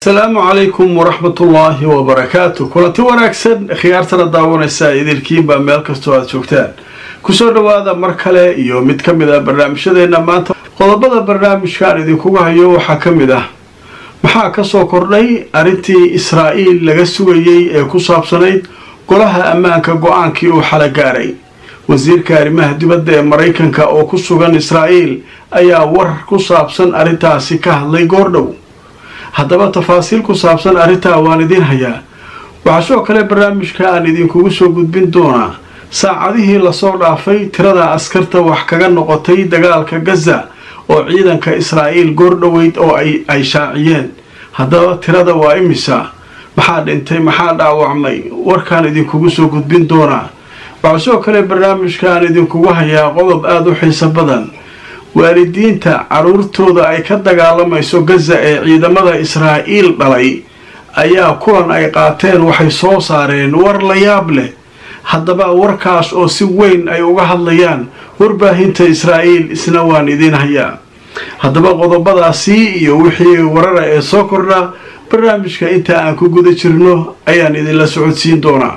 asalaamu calaykum waraxmatullaahi wabarakaatu kulanti wanaagsan khiyaartana daawanaysa idilkiinba meel kastoo aad joogtaan kusoo dhowaada mar kale iyo mid ka mid ah barnaamijyadeena maanta qodobada barnaamijkaan idinkuga hayo waxaa ka mid ah maxaa kasoo kordhay arrintii israa'iil laga sugayey ee ku saabsanayd golaha ammaanka go-aankii uu xala gaaray wasiirka arrimaha dibadda ee maraykanka oo ku sugan israa'iil ayaa war ku saabsan arrintaasi ka hadlay goordhow haddaba tafaasiil ku saabsan arrintaa waan idiin hayaa waxaa sidoo kale barnaamijka aan idinkugu soo gudbin doonaa saacadihii lasoo dhaafay tirada askarta wax kaga noqotay dagaalka gaza oo ciidanka israa'iil goordhoweyd oo ay shaaciyeen haddaba tirada waa imisa maxaa dhintay maxaa dhaawacmay warkaan idinkugu soo gudbin doonaa waxaa sidoo kale barnaamijka aan idinkugu hayaa qodob aada u xiiso badan waalidiinta caruurtooda ay ka dagaalamayso gaza ee ciidamada israa'iil dhalay ayaa kulan ay qaateen waxay soo saareen war la yaab leh haddaba warkaas oo si weyn ay uga hadlayaan warbaahinta israa'iil isna waan idiin hayaa haddaba qodobadaasi iyo wixii warara ee soo kordha barnaamijka inta aan ku guda jirno ayaan idinla socodsiin doonaa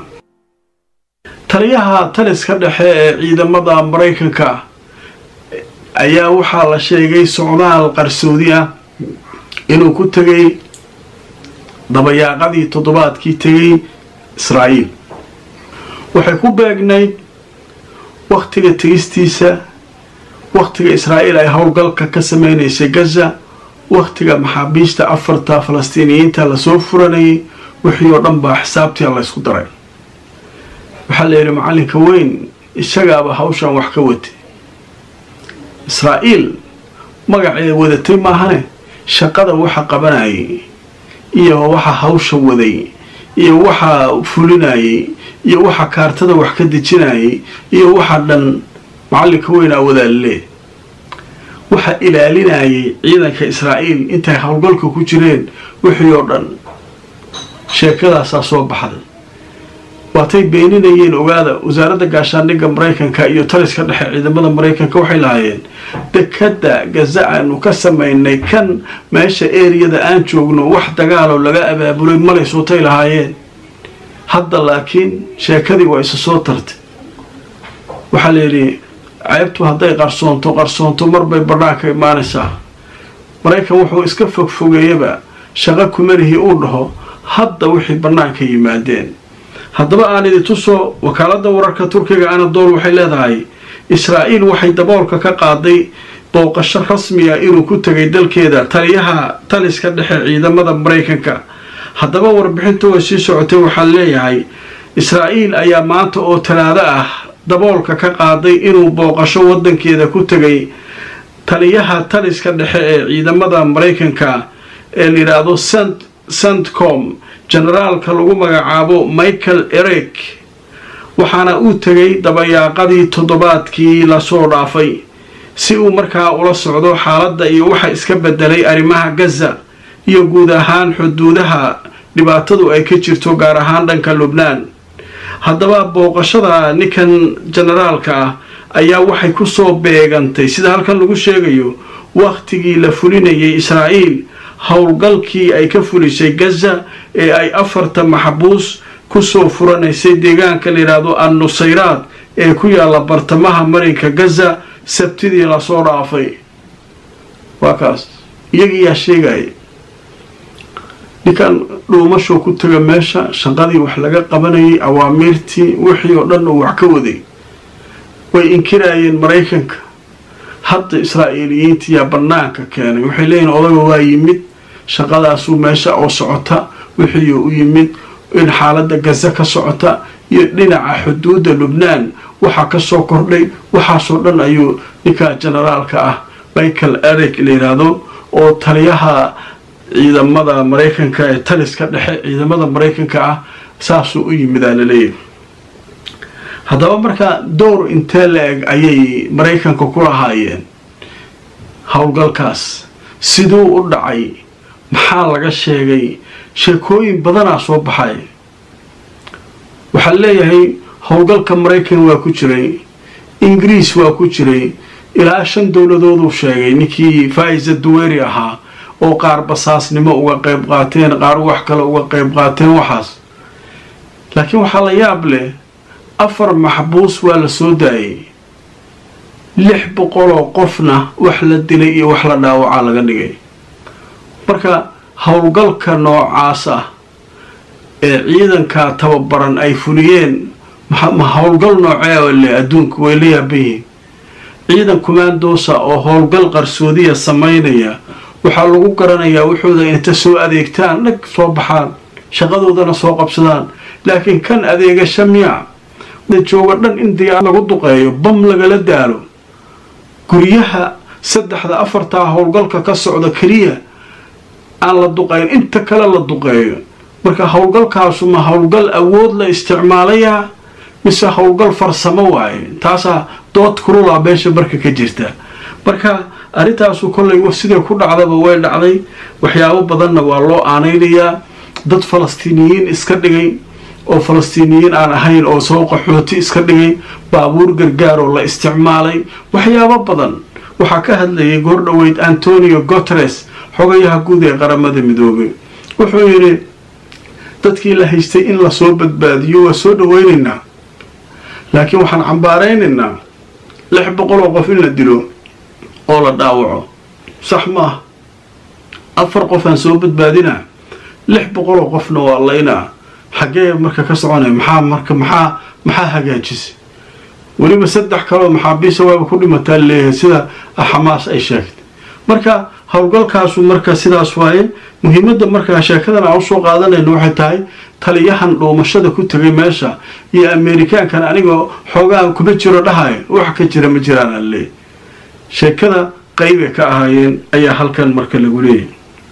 taliyaha taliska dhexe ee ciidamada maraykanka ayaa waxaa la sheegay socdaal qarsoodi ah inuu ku tegay dabayaaqadii toddobaadkii tegay israa'iil waxay ku beegnayd wakhtiga tegistiisa wakhtiga israa'iil ay howlgalka ka sameynaysay gaza wakhtiga maxaabiista afarta falastiiniyiinta lasoo furanayay wixii oo dhan baa xisaabtii laysku daray waxaa la yidhi macallinka weyn isagaaba hawshan wax ka watay israa'iil magaceeda wadatay maahane shaqada waxa qabanayay iyo waxa hawsha waday iyo waxa fulinayay iyo waxa kaartada wax ka dejinayay iyo waxa dhan macallinka weynaa wadaalleh waxa ilaalinayay ciidanka israa'iil intay howlgalka ku jireen wixii oo dhan sheekadaasaa soo baxday waatay beeninayeen ogaada wasaaradda gaashaandhigga maraykanka iyo taliska dhexe ciidamada maraykanka waxay lahaayeen dekadda gaza aanu ka samaynay kan meesha eriyada aan joogno wax dagaaloo laga abaabulay malaysootay lahaayeen hadda laakiin sheekadii waa isa soo tartay waxaa layidhi ceebtu hadday qarsoonto qarsoonto marbay badhaanka imaanaysaa maraykan wuxuu iska fogfogeeyaba shaqo kumalihii uu dhaho hadda wixii bannaanka yimaadeen haddaba aan idin tuso wakaaladda wararka turkiga anadool waxay leedahay israa'iil waxay daboolka ka qaaday booqasho rasmiya inuu ku tegay dalkeeda taliyaha taliska dhexe ciidamada maraykanka haddaba warbixinta way sii socotay waxaa leeyahay israa'iil ayaa maanta oo talaado ah daboolka ka qaaday inuu booqasho wadankeeda ku tegay taliyaha taliska dhexe ee ciidamada maraykanka ee la yidhaahdo sant santcom generaalka lagu magacaabo michael erek waxaana uu tegay dabayaaqadii toddobaadkii lasoo dhaafay si uu markaa ula socdo xaaladda iyo waxa iska bedelay arrimaha gaza iyo guud ahaan xuduudaha dhibaatadu ay ka jirto gaar ahaan dhanka lubnaan haddaba booqashada ninkan generaalka ah ayaa waxay kusoo beegantay sida halkan lagu sheegayo wakhtigii la fulinayay israa'iil howlgalkii ay ka fulisay gaza ee ay afarta maxbuus kusoo furanaysay deegaanka la yidhaahdo an nusayraad ee ku yaalla bartamaha marinka gaza sabtidii lasoo dhaafay waa kaas iyagiiyaa sheegaya ninkan dhuumashoo ku taga meesha shaqadii wax laga qabanayay awaamiirtii wixii oo dhan uu wax ka waday way inkiraayeen maraykanka hadda israa'iiliyiintiyaa bannaanka keenay waxay leeyihin odaga waa yimid shaqadaasuu meesha oo socota wixii u yimid in xaaladda gaza ka socota iyo dhinaca xuduudda lubnaan waxaa ka soo kordhay waxaasoo dhan ayuu ninka generaalka ah michael erek la yidhaahdo oo taliyaha ciidamada maraykanka ee taliska dhexe ciidamada maraykanka ah saasuu u yimidaa laleeyahy haddaba marka dowr intee la eg ayay maraykanka ku lahaayeen howlgalkaas siduu u dhacay maxaa laga sheegay sheekooyin badanaa soo baxay waxaa leeyahay howlgalka maraykan waa ku jiray ingiriis waa ku jiray ilaa shan dowladooduu sheegay ninkii faaiza duweri ahaa oo qaar basaasnimo uga qayb qaateen qaar wax kale uga qayb qaateen waxaas laakiin waxaa la yaab leh afar maxbuus waa la soo daayay lix boqoloo qofna wax la dilay iyo wax la dhaawacaa laga dhigay marka howlgalka noocaas ah ee ciidanka tababaran ay fuliyeen ma howlgal noocee le adduunka way la yaaban yihiin ciidan kumaandoosa oo howlgal qarsoodiya samaynaya waxaa lagu garanayaa wuxuuda inta soo adeegtaan dhag soo baxaan shaqadoodana soo qabsadaan laakiin kan adeegasha miya da jooga dhan in diyaar lagu duqeeyo bam lagala daalo guryaha saddexda afartaa howlgalka ka socda keliya aan la duqeyn inta kale la duqeeyo marka howlgalkaasu ma howlgal awood la isticmaalayaa mise howlgal farsamo waaye taasaa dood kulula meesha marka ka jirta marka arrintaasu kollay siday ku dhacdaba way dhacday waxyaabo badanna waa loo aanaynayaa dad falastiiniyiin iska dhigay oo falastiiniyiin aan ahayn oo soo qaxooti iska dhigay baabuur gargaaroo la isticmaalay waxyaabo badan waxaa ka hadlayay goordhoweyd antonio guteres xogayaha guud ee qaramada midoobay wuxuu yidhi dadkii la haystay in lasoo badbaadiyo waa soo dhaweynaynaa laakiin waxaan cambaaraynaynaa lix boqoloo qof in la dilo oo la dhaawaco sax maaha afar qofaan soo badbaadinaa lix boqoloo qofna waa laynaa xaggee marka ka soconaya maxaa marka maxaa maxaa hagaajisay weliba saddex kaloo maxaabiisa waaba ku dhimataa leeyahay sida xamaas ay sheegtay marka howlgalkaasu marka sidaas waaye muhiimadda markaa sheekadan aan usoo qaadanayno waxay tahay taliyahan dhuumashada ku tegay meesha iyo ameerikaankan anigoo xoogaan kuma jiro dhahayo wax ka jira ma jiraan aan leeyahy sheekada qaybay ka ahaayeen ayaa halkan marka lagu leeyahy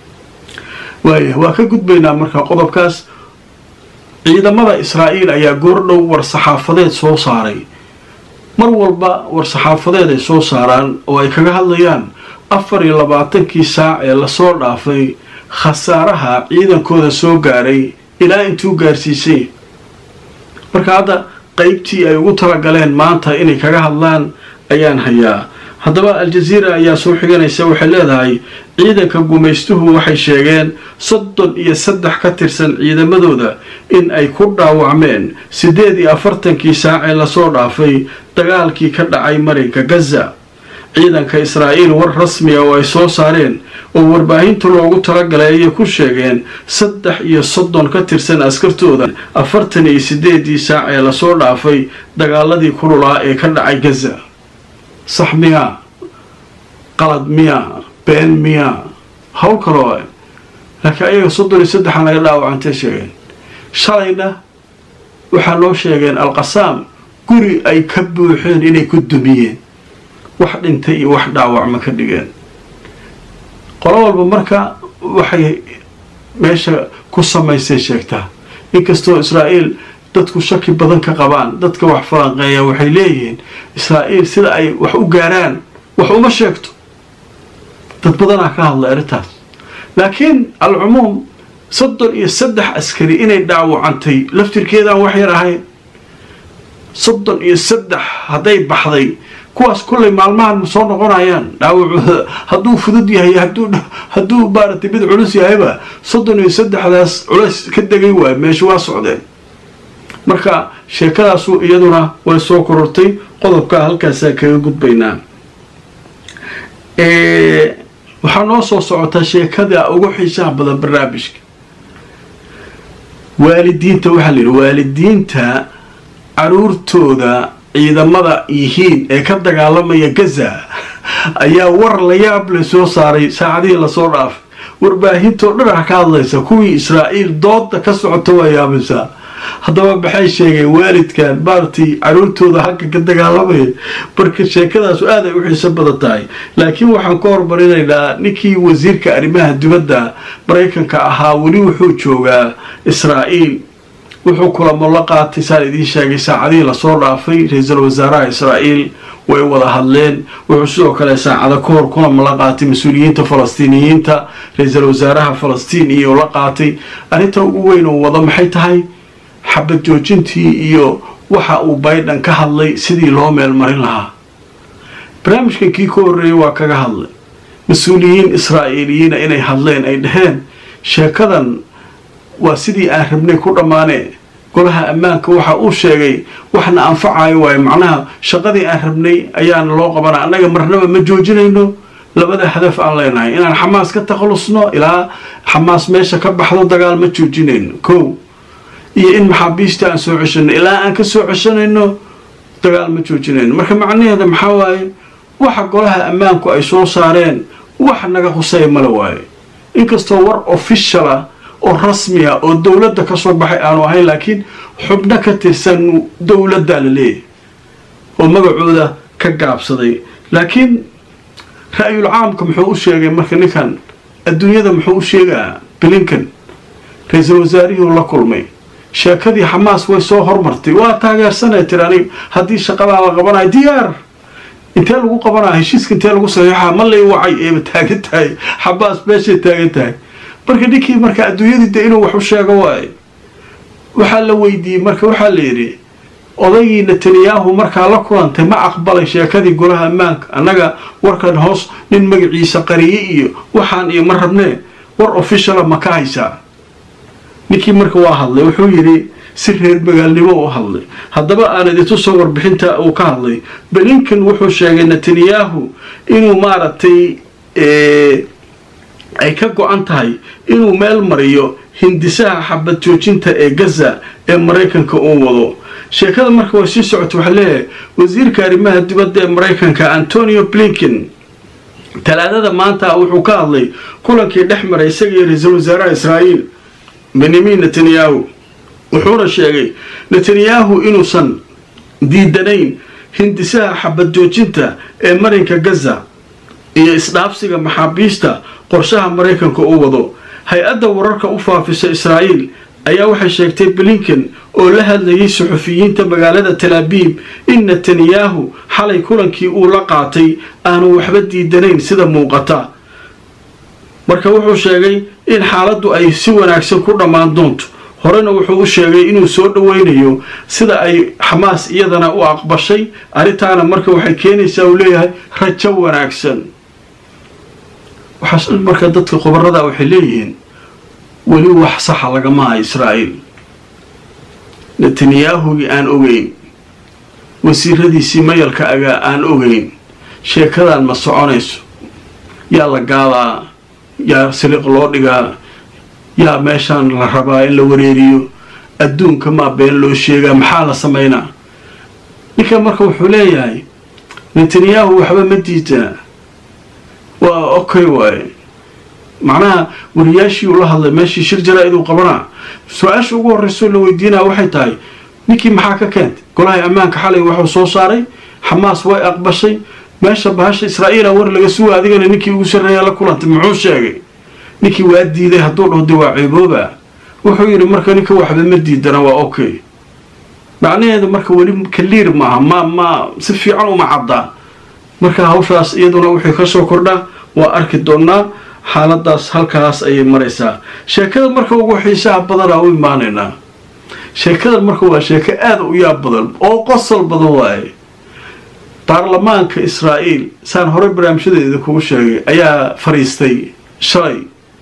waaya waa ka gudbaynaa marka qodobkaas ciidamada israa'iil ayaa goordhow war-saxaafadeed soo saaray mar walba war-saxaafadeed ay soo saaraan oo ay kaga hadlayaan afar iyo labaatankii saac ee lasoo dhaafay khasaaraha ciidankooda soo gaaray ilaa intuu gaarsiisay marka hadda qeybtii ay ugu talagaleen maanta inay kaga hadlaan ayaan hayaa haddaba al-jaziira ayaa soo xiganaysa waxay leedahay ciidanka gumaystuhu waxay sheegeen soddon iyo saddex ka tirsan ciidamadooda in ay ku dhaawacmeen siddeed iyo afartankii saacee lasoo dhaafay dagaalkii ka dhacay marinka gaza ciidanka israa'iil war rasmiga oo ay soo saareen oo warbaahinta loogu talagalay ayay ku sheegeen saddex iyo soddon ka tirsan askartooda afartan iyo siddeedii saac ee lasoo dhaafay dagaaladii kululaa ee ka dhacay gaza sax miyaa qalad miyaa been miyaa hawl kaloo laakiin ayaga soddon iyo saddexan laga dhaawacantay sheegeen shalayna waxaa noo sheegeen alqasaam guri ay ka buuxeen inay ku dumiyeen wax dhintay iyo wax dhaawacma ka dhigeen qolo walba marka waxay meesha ku samaysay sheegtaa inkastoo israa'iil dadku shaki badan ka qabaan dadka wax falanqeeya waxay leeyihiin israa'iil sida ay wax u gaaraan wax uma sheegto dad badanaa ka hadlay arrintaas laakiin alcumuum soddon iyo saddex askari inay dhaawacantay laftirkeedaan wax yar ahayn soddon iyo saddex hadday baxday kuwaas kullay maalmahan ma soo noqonayaan dhaawacooda hadduu fudud yahay hadduu maaragtay mid culus yahayba soddon iyo saddexdaas culays ka degay waay meesha waa socdeen marka sheekadaasu iyaduna way soo korortay qodobkaa halkaasaa kaga gudbaynaa waxaa noo soo socotaa sheekada ugu xiisaha badan barnaamijka waalidiinta waxaa la yidhi waalidiinta caruurtooda ciidamada yihiin ee ka dagaalamaya gaza ayaa war la yaab le soo saaray saacadihii lasoo dhaafay warbaahintoo dhan ah ka hadlaysa kuwii israa'iil dooda ka socota waa yaabaysaa haddaba maxay sheegeen waalidkan maaragtay caruurtooda halka ka dagaalamaya marka sheekadaasu aad ay u xiiso badan tahay laakiin waxaan ka hormarinaynaa ninkii wasiirka arrimaha dibadda maraykanka ahaa weli wuxuu joogaa israa'iil wuxuu kulamo la qaatay saan idiin sheegay saacadihii lasoo dhaafay ra-iisul wasaaraha israa'iil way wada hadleen wuxuu sidoo kale saacado ka hor kulamo la qaatay mas-uuliyiinta falastiiniyiinta ra-iisul wasaaraha falastiin iyo la qaatay arrinta ugu weyn oo wada maxay tahay xabad joojintii iyo waxa uu biden ka hadlay sidii loo meel marin lahaa barnaamijkan kii ka horreeyay waa kaga hadlay mas-uuliyiin israa'iiliyiina inay hadleen ay dhaheen sheekadan waa sidii aan rabnay ku dhammaane golaha ammaanka waxa uu sheegay waxna anfacayo waayo macnaha shaqadii aan rabnay ayaana loo qabana annaga marnaba ma joojinayno labada hadaf aan leenahay inaan xamaas ka takhalusno ilaa xamaas meesha ka baxdo dagaal ma joojinayno kow iyo in maxaabiista aan soo ceshanno ilaa aan ka soo ceshanayno dagaal ma joojinayno marka macnaheeda maxaa waaye waxa golaha ammaanku ay soo saareen wax naga husaya male waaye inkastoo war official ah oo rasmi ah oo dowladda ka soo baxay aanu ahayn laakiin xubno ka tirsan dowladdaa la leeyahay oo magacooda ka gaabsaday laakiin ra-yul caamka muxuu u sheegay marka ninkan adduunyada muxuu u sheegaa blinkan ra-iisul wasaarihii la kulmay sheekadii xamaas way soo hormartay waa taageersanay tiri aniga haddii shaqadaa la qabanayo diyaar intee lagu qabanaya heshiiska intee lagu saxiixaa ma lay wacay eeba taagan tahay xamaas meeshay taagan tahay marka ninkii marka adduunyadii de inuu wax u sheego waaye waxaa la weydiiyey marka waxaa la yidhi odaygii netanyahu markaa la kulantay ma aqbalay sheekadii golaha ammaanka annaga warkan hoos nin magaciisa qariye iyo waxaan iyo ma rabnee war officiala ma ka haysaa ninkii marka waa hadlay wuxuu yidhi si reer magaalnimo u hadlay haddaba aan idintusoo warbixinta uu ka hadlay belinkan wuxuu sheegay netanyahu inuu maaragtay ay ka go-an tahay inuu meel mariyo hindisaha xabad joojinta ee gaza ee maraykanka uu wado sheekada marka way sii socota waxaa leeyahay wasiirka arrimaha dibadda ee maraykanka antonio blinken talaadada maanta wuxuu ka hadlay kulankii dhex maray isaga iyo ra-iisul wasaaraha israa'iil benyamin netanyahu wuxuuna sheegay netanyahu inuusan diidanayn hindisaha xabad joojinta ee marinka gaza iyo isdhaafsiga maxaabiista qorshaha maraykanka uu wado hay-adda wararka u faafisa israa'iil ayaa waxay sheegtay blinken oo la hadlayay suxufiyiinta magaalada talaabiib in netanyahu xalay kulankii uu la qaatay aanu waxba diidanayn sida muuqata marka wuxuu sheegay in xaaladdu ay si wanaagsan ku dhammaan doonto horena wuxuu u sheegay inuu soo dhoweynayo sida ay xamaas iyadana u aqbashay arrintaana marka waxay keenaysaa uu leeyahay rajo wanaagsan waxaas marka dadka khubarada waxay leeyihiin weli wax saxa lagama aha israa'iil netanyahugii aan ogeyn wasiiradiisii mayalka agaa aan ogeyn sheekadan ma soconayso yaa la gaadaa yaa siliq loo dhigaa yaa meeshaan la rabaa in la wareeriyo adduunka maa been loo sheegaa maxaa la samaynaa ninkan marka wuxuu leeyahay netanyahu waxba ma diidaa waa okay waaye macnaha wariyaashii uu la hadlay meeshii shir jaraa-id uu qabanaa su-aasha ugu horreysoo la weydiinaya waxay tahay ninkii maxaa ka keentay golahay ammaanka xalay waxuu soo saaray xamaas way aqbashay meesha bahasha israa'iila war laga suga adigana ninkii ugu sarreeya la kulantay muxuu sheegay ninkii waa diiday hadduu dhaho de waa ceebooba wuxuu yidhi marka ninka waxba ma diidana waa okay macnaheedu marka weli kaliir maaha ma ma si fiican uma caddaa marka hawshaas iyaduna wixii ka soo kordhaa waa arki doonnaa xaaladaas halkaas ayay maraysaa sheekada marka ugu xiisaha badanaa u imaanaynaa sheekadan marka waa sheeko aada u yaab badan oo qosol badan waaye baarlamaanka israa'iil saan horey barnaamijyadeeda kugu sheegay ayaa fariistay shalay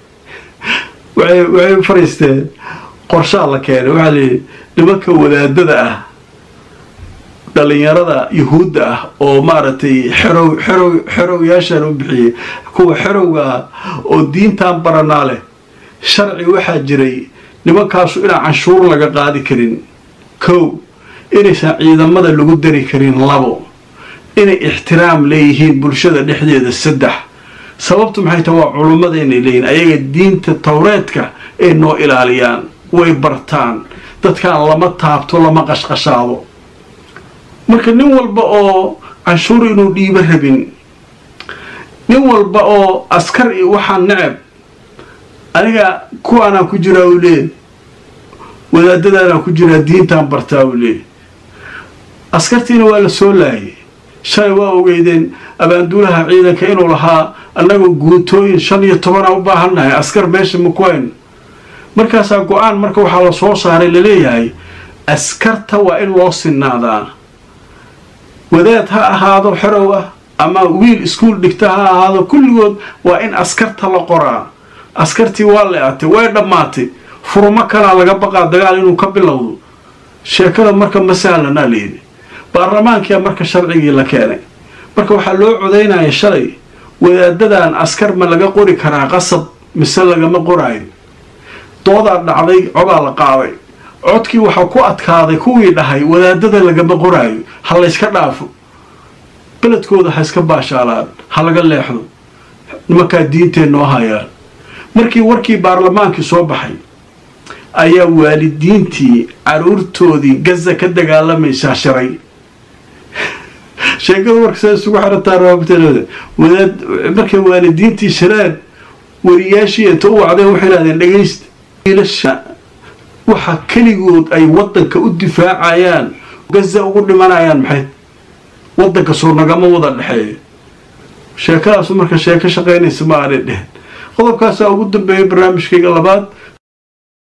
waxay fariisteen qorshaa la keenay waxaa layidhi nimanka wadaadada ah dhalinyarada yuhuudda ah oo maaragtay xerow xerow xerowyaashaan u bixiyey kuwa xerowga ah oo diintan baranaa leh sharci waxaa jiray nimankaasu inaan canshuur laga qaadi karin kow inaysan ciidamada lagu dari karin labo inay ixtiraam leeyihiin bulshada dhexdeeda saddex sababtu maxay tahay waa culummadeenay leeyihin ayaga diinta towreedka ay noo ilaaliyaan way bartaan dadkaan lama taabto lama qashqashaado marka nin walba oo canshuur inuu dhiibo rabin nin walba oo askar iyo waxaa necab aniga kuwaanaan ku jiraa uu leey wadaadadaanaan ku jiraa diintaan bartaa uu leey askartiina waa la soo laayay shalay waa ogeydeen abaanduulaha ciidanka inuu lahaa annagoo guutooyin shan iyo tobanaa u baahannahay askar meesha makuhayn markaasaa go-aan marka waxaa la soo saaray laleeyahay askarta waa in loo sinaadaa wadaad ha ahaado xerow ah ama wiil iskuol dhigta ha ahaado kulligood waa in askarta la qoraa askartii waa le-atay way dhammaatay furmo kalaa laga baqaa dagaal inuu ka bilowdo sheekada marka ma sahlanaa layidhi baarlamaankia marka sharcigii la keenay marka waxaa loo codaynaya shalay wadaadadan askar ma laga qori karaa qasab mise lagama qoraayo doodaa dhacday codaa la qaaday codkii waxaa ku adkaaday kuwii dhahay wadaadada lagama qoraayo ha layska dhaafo beledkooda ha iska baashaalaan ha laga leexdo nimankaa diintee noo hayaan markii warkii baarlamaankii soo baxay ayaa waalidiintii caruurtoodii gaza ka dagaalamaysaa shiray sheekada marka saa isugu xirataa raabitadooda wadaad markay waalidiintii shireen wariyaashii inta u wacdeen waxay idhahdeen dhegaysta wiilasha waxa keligood ay waddanka u difaacayaan gaza ugu dhimanayaan maxay waddanka soo nagama wada dhexeeyo sheekadaasu marka sheeko shaqaynaysa ma aanay dhehen qodobkaasaa ugu dambeeyay barnaamijkayga labaad